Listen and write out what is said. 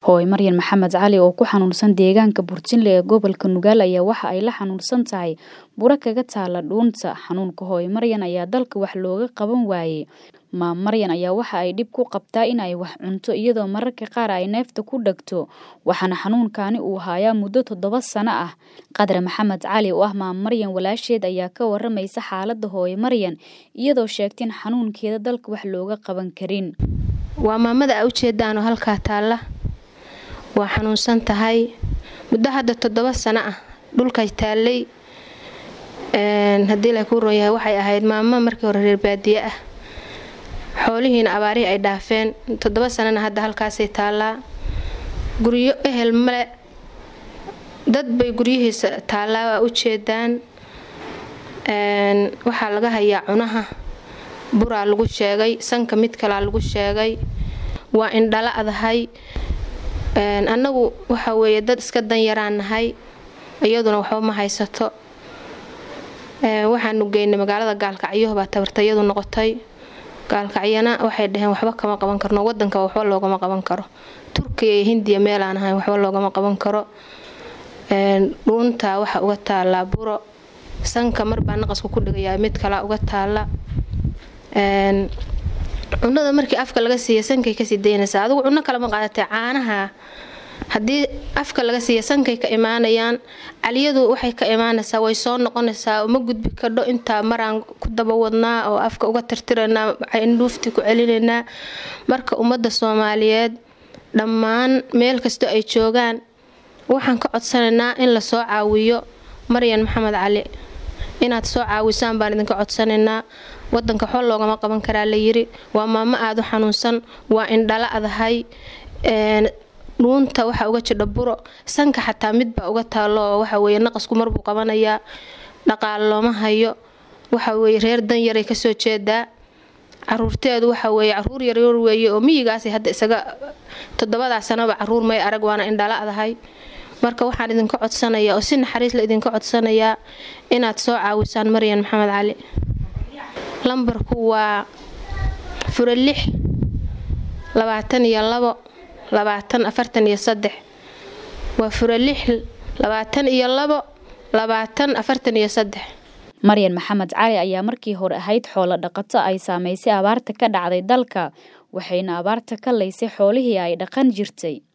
hooy maryan maxamed cali oo ku xanuunsan deegaanka burtinle ee gobolka nugaal ayaa waxa ay la xanuunsan tahay buro kaga taala dhuunta xanuunka hooy maryan ayaa dalka wax looga qaban waayey maam maryan ayaa waxa ay dhib ku qabtaa in ay wax cunto iyadoo mararka qaar ay neefta ku dhegto waxaana xanuunkani uu haayaa muddo toddoba sano ah qadre maxamed cali oo ah maam maryan walaasheed ayaa ka waramaysa xaalada hooy maryan iyadoo sheegta in xanuunkeeda dalka wax looga qaban karin waa maamada a ujeedaanoo halkaa taalla waa xanuunsan tahay muddo hadda toddoba sano ah dhulkay taallay haddii la kuu ronyahay waxay ahayd maamo markii hore reer baadiye ah xoolihiina abaarihii ay dhaafeen toddoba sanana hadda halkaasay taallaa guryo ehel male dad bay guryihiisa taallaa waa ujeedaan waxaa laga hayaa cunaha buraa lagu sheegay sanka mid kalaa lagu sheegay waa indhala adahay annagu waxa weeye dad iska danyaraan nahay iyaduna waxba ma haysato waxaanu geynay magaalada gaalkacyo baa tabartayadu noqotay gaalkacyana waxay dhaheen waxba kama qaban karno wadanka waxba loogama qaban karo turkiya iyo hindiya meelaan ahayn waxba loogama qaban karo dhuunta waxa uga taallaa buro sanka marbaa naqasku ku dhigayaa mid kalaa uga taalla cunada markii afka laga siiya sankay kasii daynaysaa adigu cuno kalema qaadatay caanaha haddii afka laga siiya sankay ka imaanayaan caliyadu waxay ka imaanaysaa way soo noqonaysaa uma gudbi kadho intaa maraan ku daba wadnaa oo afka uga tirtiraynaa indhuuftii ku celinaynaa marka ummadda soomaaliyeed dhammaan meel kastoo ay joogaan waxaan ka codsanaynaa in la soo caawiyo maryan maxamed cali inaad soo caawisaan baan idinka codsanaynaa wadanka waxba loogama qaban karaa layiri waa maamo aada u xanuunsan waa indhala adahay dhuunta waxaa uga jidha buro sanka xataa midbaa uga taalo oo waxaweye naqasku marbuu qabanayaa dhaqaal looma hayo waxaweye reer danyaray kasoo jeedaa caruurteedu waxaweye caruur yaryar weeye oo miyigaas hadda isaga toddobadaa sanoba caruur may arag waana indhala adahay marka waxaan idinka codsanayaa oo si naxariis la idinka codsanayaa inaad soo caawisaan maryan maxamed cali lambarku waa furo lix labaatan iyo labo labaatan afartan iyo saddex waa furo lix labaatan iyo labo labaatan afartan iyo saddex maryan maxamed cali ayaa markii hore ahayd xoolo dhaqato ay saamaysay abaarta ka dhacday dalka waxayna abaarta ka laysay xoolihii ay dhaqan jirtay